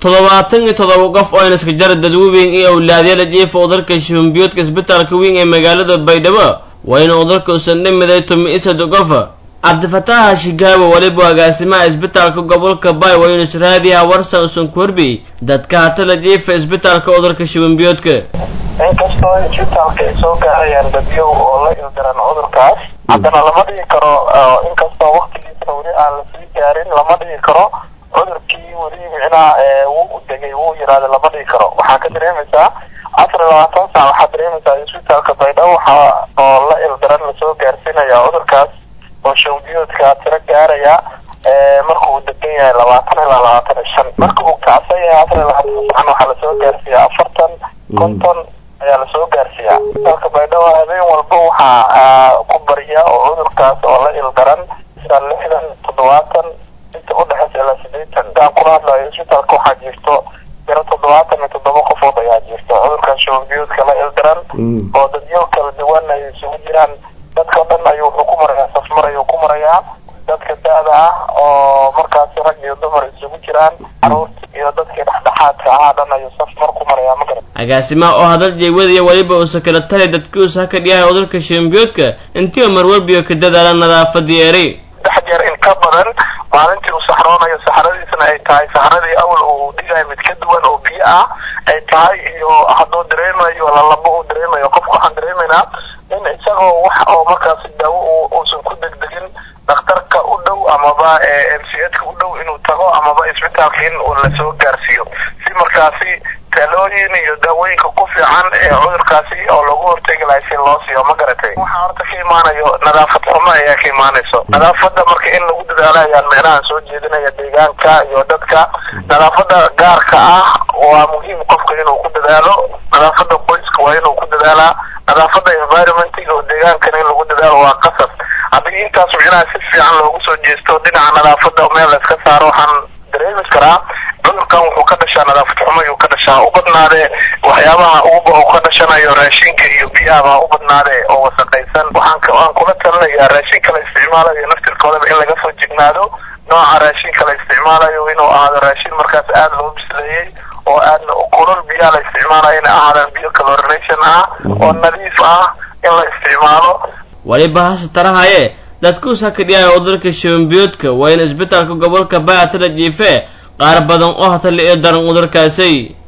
toddobaatan iyo toddoba qof oo ayna iska jara dadweyn iyo awlaadyala jiifa udalka shimbiyoodka isbitaalka weyn ee magaalada baydhabo wayna udalka usan dhimiday tumi isad qof cabdifataax shigaawo weliba agaasimaha isbitaalka gobolka bay waynu israadiyaha warsan usan ku horbi dadka hatala jiifa isbitaalka udalka shimbiyoodka inkastoo isbitaalka ay soo gaarayaan dadyow oo la ildaran cudurkaas haddana lama dhigi karo inkastoo waktigiisna weli aan lasii gaarin lama dhigi karo cudurkii weli micnaha wuu degay wuu yiraahda lama dhigi karo waxaa ka dareemaysaa afar iyo labaatan saac waxaa dareemaysaa isbitaalka baydhabo waxaa oo la ildaran lasoo gaarsiinaya cudurkaas oo shawdiyoodka tiro gaaraya marka uu degan yahay labaatan ilaa labaatan iyo shan marka uu kacsan yahay afar iyo labaatan sacan waxaa lasoo gaarsiiya afartan konton ayaa lasoo gaarsiiyaa isbitaalka baydhabo habeen walba waxaa ku barya oo cudurkaas oo la ildaran sida lixdan toddobaatan inta udhexeysa ilaa sideetan intaan kula hadlayo isbitaalka waxaa jirto tiro toddobaatan iyo toddoba qofood ayaa jirto cudurkan shawdiyoodka la ildaran oo dadyo kala duwan ay isugu jiraan dadka o dhan ayuu wuxuu ku marayaa safmar ayuu ku marayaa dadka da-da ah oo markaasi rag iyo dumar isugu jiraan caruurta iyo dadkii dhexdhexaadka ahaa dhan ayuu safmar ku marayaa ma garan agaasimaha oo hadal jeewadaya weliba uusa kala talay dadkiusa ha ka dhiyahay udalka shimbiyoodka intii mar walbiyo ka dadaala nadaafadii eray saddex jeer in ka badan maalintii uu saxroonayo saxradiisna ay tahay saxradii awal uu dhigayo mid ka duwan oo biyo ah ay tahay iyo hadduu dareemayo lalabo uu dareemayo qofka waxaan dareemaynaa in isagoo wax oo markaasi daawo uusan ku degdegin dhakhtarka u dhow amaba m c h ka u dhow inuu tago amaba isbitaalka in lasoo gaarsiiyo si markaasi talooyin iyo daawooyinka ku fiican ee cudurkaasi oo lagu hortegi lahay si loo siiyo ma garatay waxaa horta ka imaanayo nadaafad xumo ayaa ka imaanayso nadaafada marka in lagu dadaalo ayaan micnaha soo jeedinaya deegaanka iyo dadka nadaafada gaarka ah waa muhiim qofka inuu ku dadaalo nadaafada qoyska waa inuu ku dadaalaa nadaafada environmentiga oo deegaankana in lagu dadaalo waa qasab haddii intaas micnaha si fiican loogu soo jeesto dhinaca nadaafada meel la iska saaro waxaan dareemi karaa cudurkan wuxuu ka dhashaa nadaafad xumo ayuu ka dhashaa u badnaadee waxyaabaha ugu uu ka dhashanayo raashinka iyo biyahaba u badnaadee oo wasaqaysan waxaan waan kula talinayaa raashinka la isticmaalayo naftirkoodaba in laga soo jignaado nooca raashinka la isticmaalayo inuu ahaado raashin markaas aada loo bisleeyey oo aadna kulol biyaha la isticmaalayo inay ahaadaan biyo calorination ah oo nadiif ah in la isticmaalo weliba hase tarahaye dadkuus ha ka dhiyahay udalka shimbiyoodka waa in isbitaalka gobolka baatala jiife qaar badan oo hatala iyo daran udalkaasi